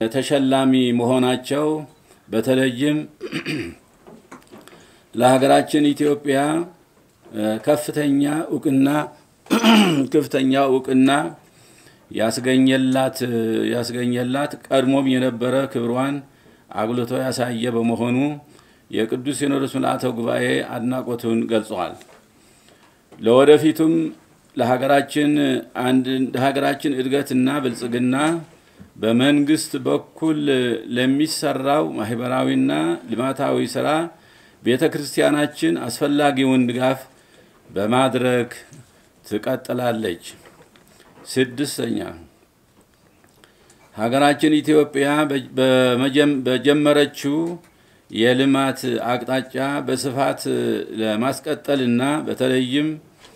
ተሸላሚ መሆናቸው በተለይም ለሀገራችን ኢትዮጵያ ከፍተኛ እውቅና ከፍተኛ እውቅና ያስገኘላት ያስገኘላት ቀድሞም የነበረ ክብሯን አጉልቶ ያሳየ በመሆኑ የቅዱስ ሲኖዶስ ምልአተ ጉባኤ አድናቆቱን ገልጸዋል። ለወደፊቱም ለሀገራችን አንድ ለሀገራችን እድገትና ብልጽግና በመንግስት በኩል ለሚሰራው ማህበራዊና ልማታዊ ስራ ቤተ ክርስቲያናችን አስፈላጊውን ድጋፍ በማድረግ ትቀጥላለች። ስድስተኛ ሀገራችን ኢትዮጵያ በጀመረችው የልማት አቅጣጫ በስፋት ለማስቀጠልና በተለይም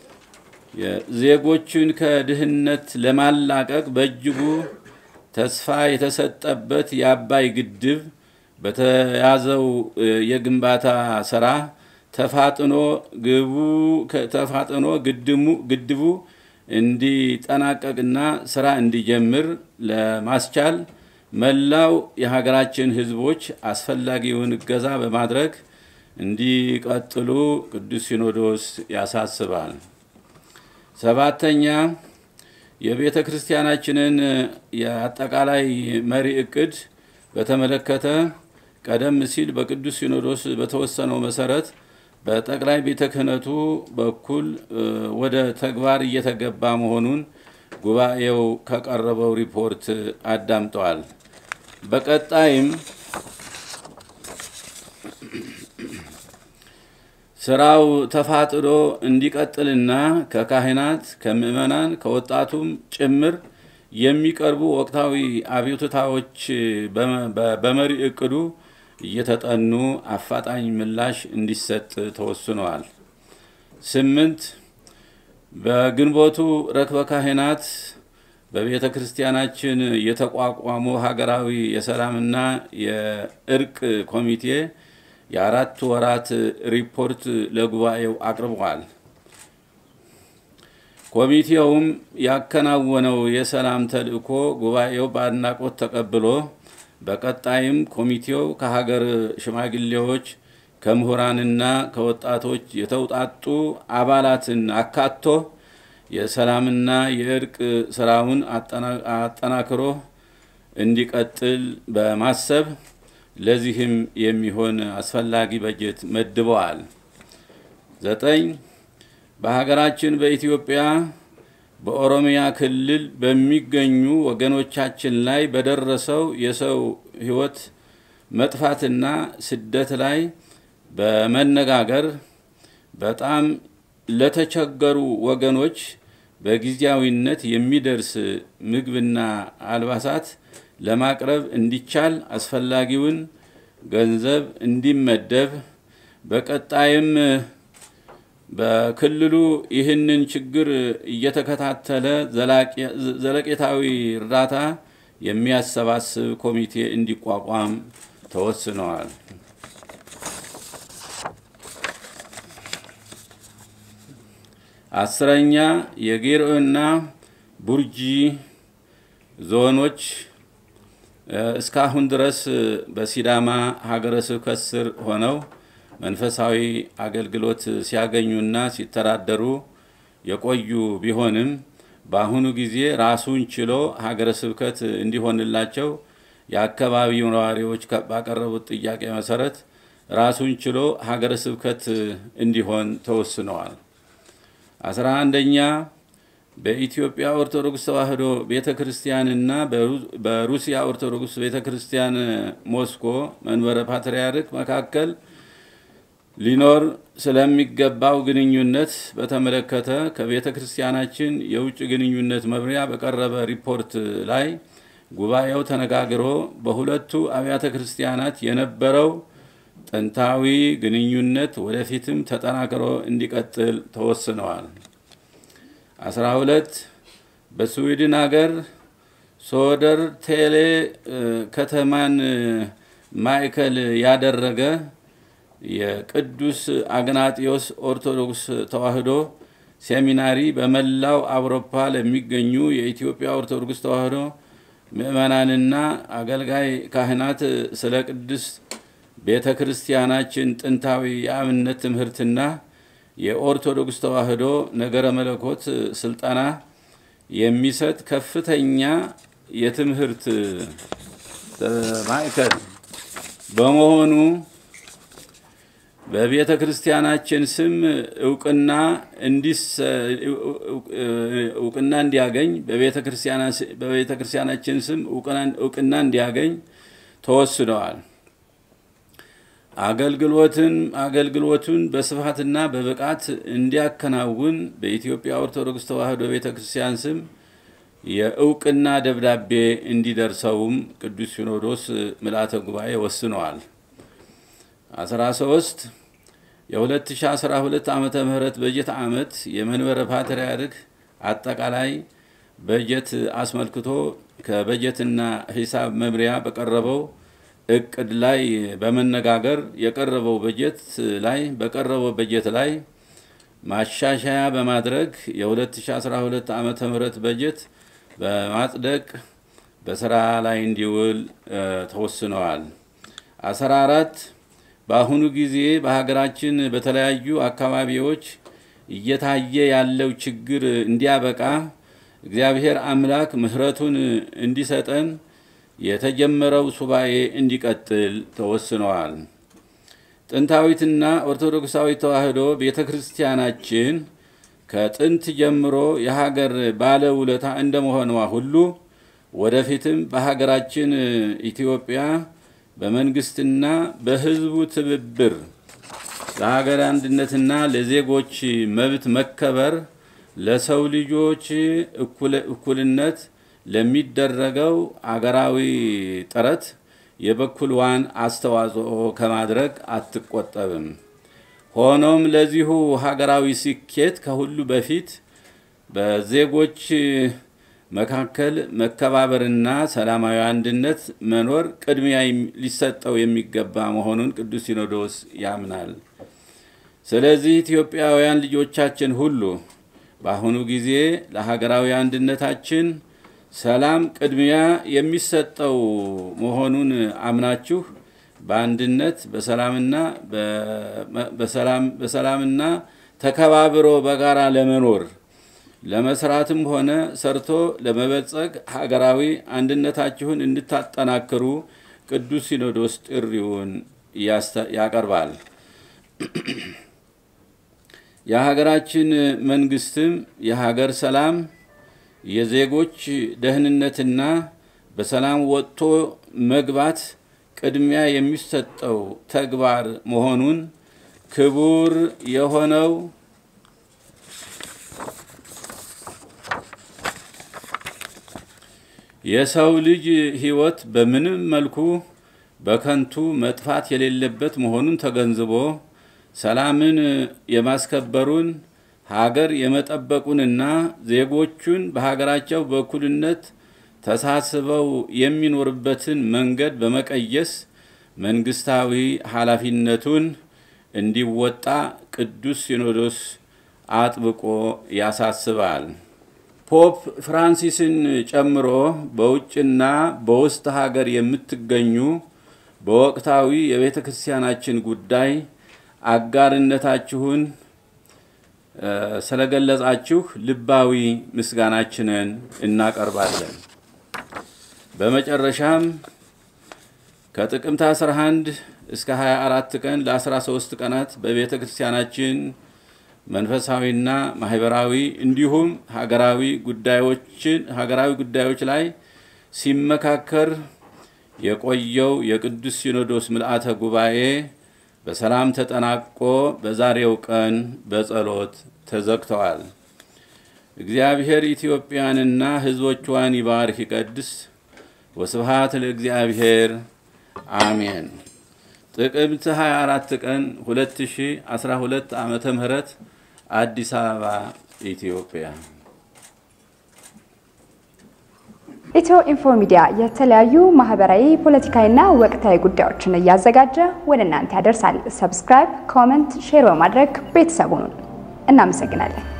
ዜጎችን ከድህነት ለማላቀቅ በእጅጉ ተስፋ የተሰጠበት የአባይ ግድብ በተያዘው የግንባታ ስራ ተፋጥኖ ግቡ ተፋጥኖ ግድቡ እንዲጠናቀቅና ስራ እንዲጀምር ለማስቻል መላው የሀገራችን ሕዝቦች አስፈላጊውን እገዛ በማድረግ እንዲቀጥሉ ቅዱስ ሲኖዶስ ያሳስባል። ሰባተኛ የቤተ ክርስቲያናችንን የአጠቃላይ መሪ እቅድ በተመለከተ ቀደም ሲል በቅዱስ ሲኖዶስ በተወሰነው መሰረት በጠቅላይ ቤተ ክህነቱ በኩል ወደ ተግባር እየተገባ መሆኑን ጉባኤው ከቀረበው ሪፖርት አዳምጠዋል። በቀጣይም ስራው ተፋጥኖ እንዲቀጥልና ከካህናት፣ ከምዕመናን፣ ከወጣቱም ጭምር የሚቀርቡ ወቅታዊ አቤቱታዎች በመሪ እቅዱ እየተጠኑ አፋጣኝ ምላሽ እንዲሰጥ ተወስነዋል። ስምንት በግንቦቱ ረክበ ካህናት በቤተ ክርስቲያናችን የተቋቋመው ሀገራዊ የሰላምና የእርቅ ኮሚቴ የአራት ወራት ሪፖርት ለጉባኤው አቅርበዋል። ኮሚቴውም ያከናወነው የሰላም ተልእኮ ጉባኤው በአድናቆት ተቀብሎ በቀጣይም ኮሚቴው ከሀገር ሽማግሌዎች ከምሁራንና ከወጣቶች የተውጣጡ አባላትን አካቶ የሰላምና የእርቅ ስራውን አጠናክሮ እንዲቀጥል በማሰብ ለዚህም የሚሆን አስፈላጊ በጀት መድበዋል። ዘጠኝ በሀገራችን በኢትዮጵያ በኦሮሚያ ክልል በሚገኙ ወገኖቻችን ላይ በደረሰው የሰው ሕይወት መጥፋትና ስደት ላይ በመነጋገር በጣም ለተቸገሩ ወገኖች በጊዜያዊነት የሚደርስ ምግብና አልባሳት ለማቅረብ እንዲቻል አስፈላጊውን ገንዘብ እንዲመደብ በቀጣይም በክልሉ ይህንን ችግር እየተከታተለ ዘለቄታዊ እርዳታ የሚያሰባስብ ኮሚቴ እንዲቋቋም ተወስነዋል። አስረኛ የጌርኦና ቡርጂ ዞኖች እስካሁን ድረስ በሲዳማ ሀገረ ስብከት ስር ሆነው መንፈሳዊ አገልግሎት ሲያገኙና ሲተዳደሩ የቆዩ ቢሆንም በአሁኑ ጊዜ ራሱን ችሎ ሀገረ ስብከት እንዲሆንላቸው የአካባቢው ነዋሪዎች ባቀረቡት ጥያቄ መሰረት ራሱን ችሎ ሀገረ ስብከት እንዲሆን ተወስነዋል። አስራ አንደኛ በኢትዮጵያ ኦርቶዶክስ ተዋሕዶ ቤተ ክርስቲያንና በሩሲያ ኦርቶዶክስ ቤተ ክርስቲያን ሞስኮ መንበረ ፓትርያርክ መካከል ሊኖር ስለሚገባው ግንኙነት በተመለከተ ከቤተ ክርስቲያናችን የውጭ ግንኙነት መምሪያ በቀረበ ሪፖርት ላይ ጉባኤው ተነጋግሮ በሁለቱ አብያተ ክርስቲያናት የነበረው ጥንታዊ ግንኙነት ወደፊትም ተጠናክሮ እንዲቀጥል ተወስነዋል። አስራ ሁለት በስዊድን ሀገር ሶደር ቴሌ ከተማን ማዕከል ያደረገ የቅዱስ አግናጢዮስ ኦርቶዶክስ ተዋሕዶ ሴሚናሪ በመላው አውሮፓ ለሚገኙ የኢትዮጵያ ኦርቶዶክስ ተዋሕዶ ምእመናንና አገልጋይ ካህናት ስለ ቅድስት ቤተ ክርስቲያናችን ጥንታዊ የአብነት ትምህርትና የኦርቶዶክስ ተዋሕዶ ነገረ መለኮት ስልጠና የሚሰጥ ከፍተኛ የትምህርት ማዕከል በመሆኑ በቤተ ክርስቲያናችን ስም እውቅና እውቅና እንዲያገኝ በቤተ ክርስቲያናችን ስም እውቅና እንዲያገኝ ተወስነዋል። አገልግሎትን አገልግሎቱን በስፋትና በብቃት እንዲያከናውን በኢትዮጵያ ኦርቶዶክስ ተዋሕዶ ቤተ ክርስቲያን ስም የእውቅና ደብዳቤ እንዲደርሰውም ቅዱስ ሲኖዶስ ምልአተ ጉባኤ ወስነዋል። 13 የ2012 ዓመተ ምህረት በጀት ዓመት የመንበረ ፓትርያርክ አጠቃላይ በጀት አስመልክቶ ከበጀትና ሂሳብ መምሪያ በቀረበው እቅድ ላይ በመነጋገር የቀረበው በጀት ላይ በቀረበው በጀት ላይ ማሻሻያ በማድረግ የ2012 ዓመተ ምህረት በጀት በማጽደቅ በስራ ላይ እንዲውል ተወስነዋል። 14 በአሁኑ ጊዜ በሀገራችን በተለያዩ አካባቢዎች እየታየ ያለው ችግር እንዲያበቃ እግዚአብሔር አምላክ ምሕረቱን እንዲሰጠን የተጀመረው ሱባኤ እንዲቀጥል ተወስነዋል። ጥንታዊትና ኦርቶዶክሳዊ ተዋሕዶ ቤተ ክርስቲያናችን ከጥንት ጀምሮ የሀገር ባለውለታ እንደመሆኗ ሁሉ ወደፊትም በሀገራችን ኢትዮጵያ በመንግስትና በሕዝቡ ትብብር ለሀገር አንድነትና ለዜጎች መብት መከበር ለሰው ልጆች እኩልነት ለሚደረገው አገራዊ ጥረት የበኩልዋን አስተዋጽኦ ከማድረግ አትቆጠብም። ሆኖም ለዚሁ ሀገራዊ ስኬት ከሁሉ በፊት በዜጎች መካከል መከባበርና ሰላማዊ አንድነት መኖር ቅድሚያ ሊሰጠው የሚገባ መሆኑን ቅዱስ ሲኖዶስ ያምናል። ስለዚህ ኢትዮጵያውያን ልጆቻችን ሁሉ በአሁኑ ጊዜ ለሀገራዊ አንድነታችን ሰላም ቅድሚያ የሚሰጠው መሆኑን አምናችሁ በአንድነት በሰላምና በሰላምና ተከባብሮ በጋራ ለመኖር ለመስራትም ሆነ ሰርቶ ለመበልጸግ ሀገራዊ አንድነታችሁን እንድታጠናክሩ ቅዱስ ሲኖዶስ ጥሪውን ያቀርባል። የሀገራችን መንግስትም የሀገር ሰላም የዜጎች ደህንነትና በሰላም ወጥቶ መግባት ቅድሚያ የሚሰጠው ተግባር መሆኑን ክቡር የሆነው የሰው ልጅ ሕይወት በምንም መልኩ በከንቱ መጥፋት የሌለበት መሆኑን ተገንዝቦ ሰላምን የማስከበሩን ሀገር የመጠበቁንና ዜጎቹን በሀገራቸው በእኩልነት ተሳስበው የሚኖርበትን መንገድ በመቀየስ መንግስታዊ ኃላፊነቱን እንዲወጣ ቅዱስ ሲኖዶስ አጥብቆ ያሳስባል። ፖፕ ፍራንሲስን ጨምሮ በውጭና በውስጥ ሀገር የምትገኙ በወቅታዊ የቤተ ክርስቲያናችን ጉዳይ አጋርነታችሁን ስለገለጻችሁ ልባዊ ምስጋናችንን እናቀርባለን። በመጨረሻም ከጥቅምት 11 እስከ 24 ቀን ለ13 ቀናት በቤተ ክርስቲያናችን መንፈሳዊና ማህበራዊ እንዲሁም ሀገራዊ ጉዳዮችን ሀገራዊ ጉዳዮች ላይ ሲመካከር የቆየው የቅዱስ ሲኖዶስ ምልአተ ጉባኤ በሰላም ተጠናቆ በዛሬው ቀን በጸሎት ተዘግተዋል። እግዚአብሔር ኢትዮጵያንና ሕዝቦቿን ይባርክ ይቀድስ። ወስብሃት ለእግዚአብሔር አሜን። ጥቅምት 24 ቀን 2012 ዓመተ ምህረት አዲስ አበባ ኢትዮጵያ። ኢትዮ ኢንፎ ሚዲያ የተለያዩ ማህበራዊ፣ ፖለቲካዊና ወቅታዊ ጉዳዮችን እያዘጋጀ ወደ እናንተ ያደርሳል። ሰብስክራይብ፣ ኮመንት፣ ሼር በማድረግ ቤተሰቡን እናመሰግናለን።